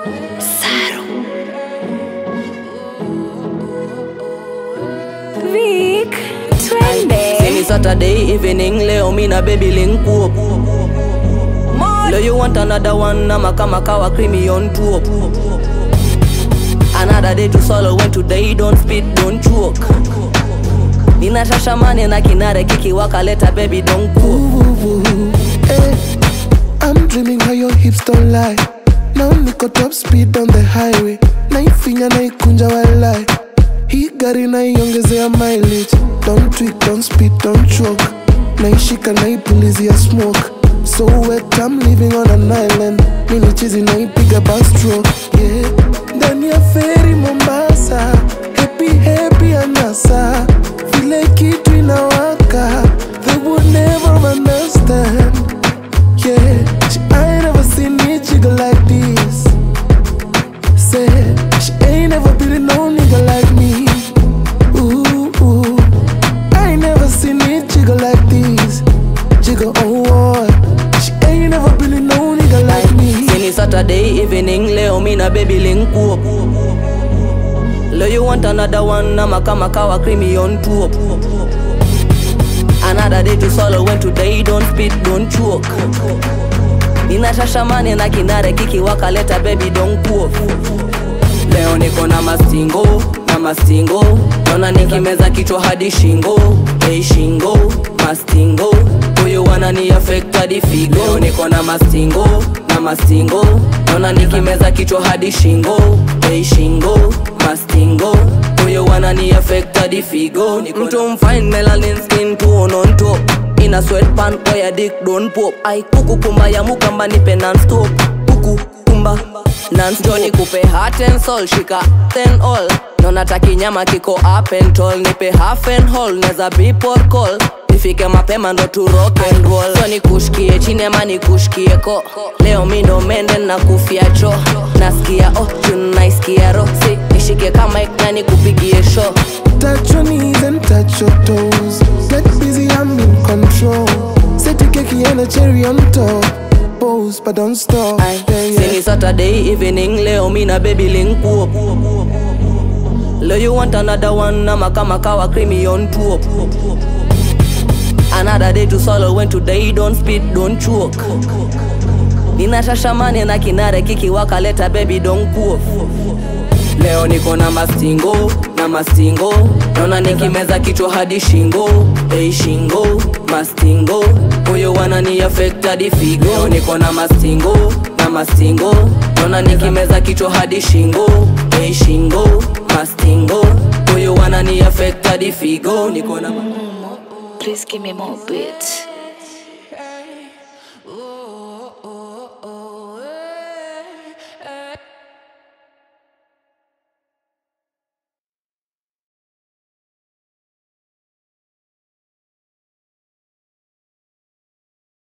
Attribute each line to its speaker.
Speaker 1: Saru. Vic, twende.
Speaker 2: Sini Saturday evening leo mina baby link up Leo you want another one nama kama kawa creamy on top Another day to solo when today don't speed don't choke Nina shashamane na kinare kiki wakaleta baby don't cook
Speaker 3: Ooh, eh. I'm dreaming how your hips don't lie. Now niko top speed on the highway. Naifinya naikunja walai. Hii gari naiongezea mileage. Don't tweak, don't speed, don't choke. Naishika naipulizia smoke. So wet, I'm living on an island. Mini chizi naipiga backstroke. Yeah. Ndani ya feri Mombasa. Happy, happy anasa. Vile kitu inawaka. They would never understand. Yeah, she ain't never seen me jiggle like this. Said she ain't never been no nigga like me. Ooh, ooh. I ain't never seen me jiggle like this. Jiggle on what? She ain't never been no nigga like me.
Speaker 2: Sini Saturday evening leo mina baby link up Leo you want another one nama kama kawa creamy on top Another day to solo when today don't speed don't choke Nina shashamane na kinare kiki wakaleta baby don't cook Leo niko na mastingo na mastingo Naona nikimeza kichwa hadi shingo Hey shingo mastingo Huyu wanani affect hadi figo Leo niko na mastingo na mastingo Naona nikimeza kichwa hadi shingo Hey shingo mastingo Huyu wanani affect hadi figo Mtu mfine melanin skin tone on top Ina sweatpant kwa ya dick don't pop Ai kuku kumba ya mukamba nipe non-stop Kuku kumba non-stop Njoni kupe heart and soul shika then all Nona taki nyama kiko up and tall Nipe half and whole neza beep or call Nifike mapema ndo tu rock and roll So nikushkie chini ama nikushkie ko Leo mi ndo mende na kufia cho Nasikia oh juu naisikia ro Si nishike kama ikna nikupigie show
Speaker 3: Touch your knees and touch your toes. Get busy, I'm in control. Set the cake and a cherry on top. Pose, but don't stop.
Speaker 2: Ay,
Speaker 3: Yeah, yeah.
Speaker 2: Sini Saturday evening leo mina baby link up Leo you want another one nama kama kawa creamy on top Another day to solo when today don't speed don't choke Nina shashamane na kinare kiki wakaleta baby don't cook Leo niko na mastingo na mastingo Naona nikimeza kichwa hadi shingo Hey shingo mastingo Huyo wanani affect hadi figo Leo niko na mastingo na mastingo Naona nikimeza kichwa hadi shingo Hey shingo mastingo Huyo wanani affect hadi figo Niko na
Speaker 1: Please give me more beats.